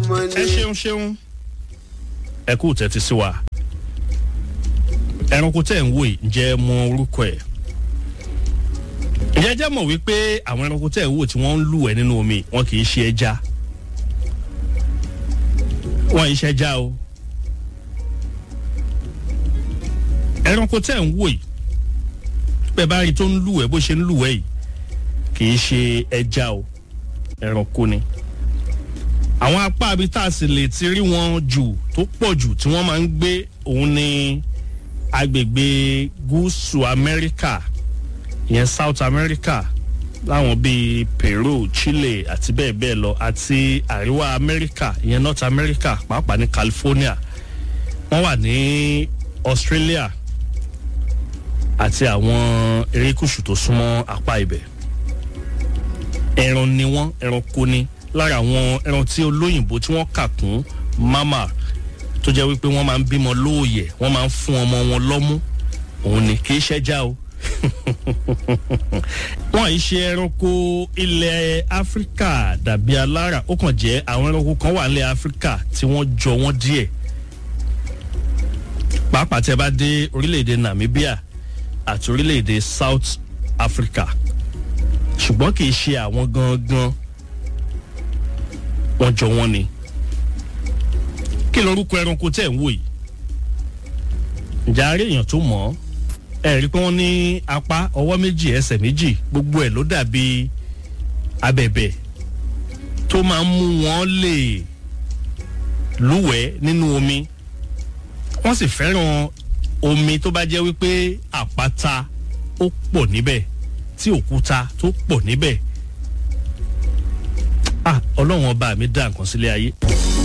ọmọ ẹ ni. ṣeun ṣeun ẹ kú tẹ́tí sí wa ẹranko tẹ́ ń wò yìí ǹjẹ́ ẹ mọ orúkọ ẹ̀ ǹjẹ́ ẹ jẹ́ mọ̀ wípé àwọn ẹranko tẹ́ ń wò tí wọ́n ń lù ẹ́ nínú omi wọn kì í ṣe ẹja wọn yìí ṣe ẹja o ẹranko tẹ́ ń wò yìí bẹ́ẹ̀ bá rí i tó ń lù ẹ́ bó ṣe ń lù ẹ́ yìí kì í ṣe ẹja o ẹranko ni àwọn apá abi tá a sì lè ti rí wọn jù tó pọ̀ jù tí wọ́n máa ń gbé òun ní agbègbè gúúsù amẹ́ríkà ìyẹn south america láwọn bíi peru chile àti bẹ́ẹ̀ bẹ́ẹ̀ lọ àti àríwá amẹ́ríkà ìyẹn north america pàápàá ní california wọ́n wà ní australia àti àwọn erékùṣù tó súnmọ́ apá ibẹ̀ ẹran ni wọ́n ẹranko ni lára àwọn ẹran tí olóyìnbó tí wọ́n kà kún mama tó jẹ́ wípé wọ́n máa ń bímọ lóòyẹ̀ wọ́n máa ń fún ọmọ wọn lọ́mú òun ni kì í ṣẹ́já o wọ́n yìí ṣe ẹranko ilẹ̀ áfíríkà dàbí alára ó kàn jẹ́ àwọn ẹranko kan wà nílẹ̀ áfíríkà tí wọ́n jọ wọ́n díẹ̀ pàápàá tí ẹ bá dé orílẹ̀-èdè namibia àti orílẹ̀-èdè south africa ṣùgbọ́n kì í ṣe àwọn gangan wọ́n jọ wọ́n ni kí lorúkọ ẹranko tẹ̀ ń wò yìí ǹjẹ́ àárẹ̀ èèyàn tó mọ̀ ọ́ ẹ rí i pé wọ́n ní apá ọwọ́ méjì ẹsẹ̀ méjì gbogbo ẹ̀ ló dàbí abẹ̀bẹ̀ tó máa ń mú wọn lè lúwẹ̀ẹ́ nínú omi wọ́n sì fẹ́ràn omi tó bá jẹ́ wípé àpáta ó pọ̀ níbẹ̀ tí òkúta tó pọ̀ níbẹ̀ ah ọlọ́run ọba mi dá nǹkan sílé ayé